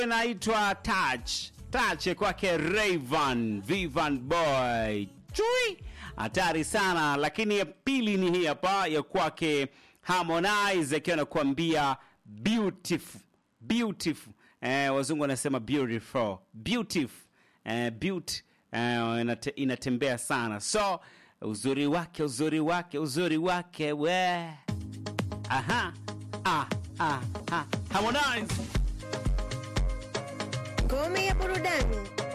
inaitwa Touch. Touch kwake Rayvan Vivan Boy. Chui hatari sana, lakini ya pili ni hii hapa ya kwake Harmonize akiwa anakuambia beautiful beautiful. Eh, wazungu wanasema beautiful beautiful eh, beauty eh, inate, inatembea sana, so uzuri wake uzuri wake uzuri wake we aha ah, ah, ah. Harmonize Ngome ya burudani.